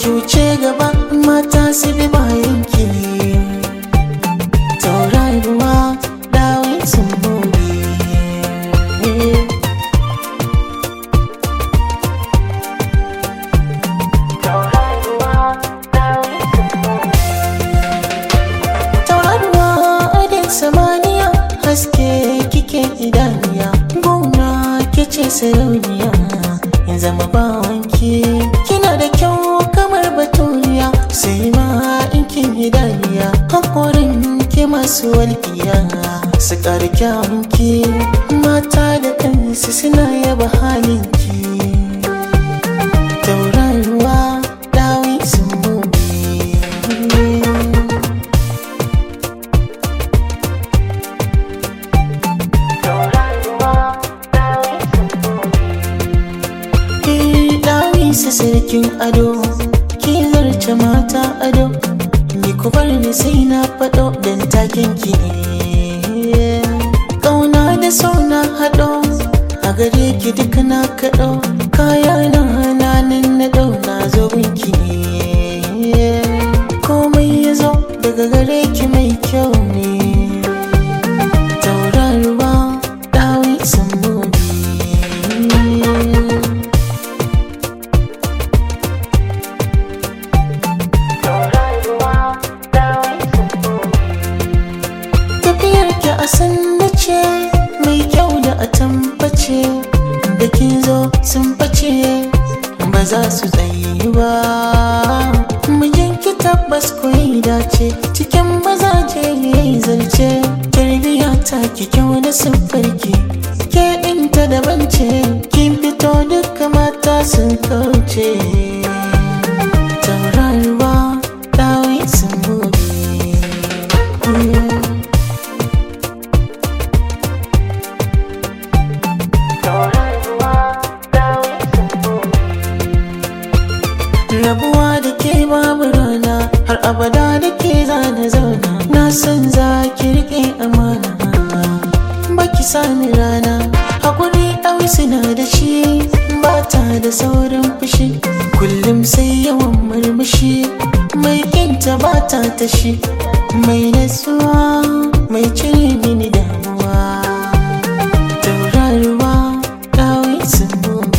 ki wuce gaba mata su bi bayan ki tauraruwa dawin sun bobe tauraruwa adin samaniya haske kike idaniya gona kice sarauniya in zama bawanki kina da kyau kamar baturiya sai ma in kin idaniya hakorin ke masu walƙiya su ƙari kyawunki mata da kansu suna yaba halinki tauraruwa dawi sun bobe Ki dawi su sarkin ado ki zarce mata ado ni ku bar ni sai na faɗo dan taken ki ne ƙauna da sauna haɗo a gare ki duk na kaɗo kaya na hananin na ɗau na zo ki ne komai ya zo daga gare ki mai kyau ne tauraruwa dawi sun bobe tafiyar ki a sanda ce mai kyau da a tambace da kin zo sun bace ba za su tsayi ba mijin ki tabbas koyi dace cikin mazaje yayi zarce tarbiya ta ki kyau da siffarki ke ɗinta daban ce kin fito duka mata sun kauce tauraruwa dawi sun gobe rabuwa da ke babu rana har abada da ke zana zauna na san za ki rike amana baki sani rana hakuri ɗau suna da shi ba ta da saurin fushi kullum sai yawan murmushi mai kinta ba ta tashi mai nasuwa mai cire mini damuwa tauraruwa ɗawi sun bobe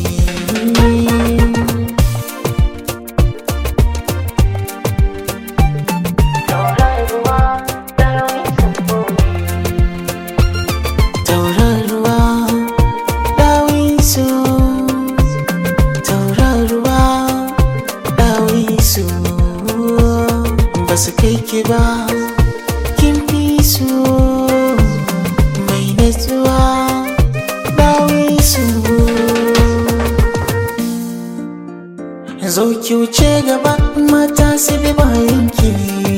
tauraruwa dawisu tauraruwa dawisu ba su kai ki ba kin fi su mai natsuwa dawisu zo ki wuce gaba mata su bi bayan ki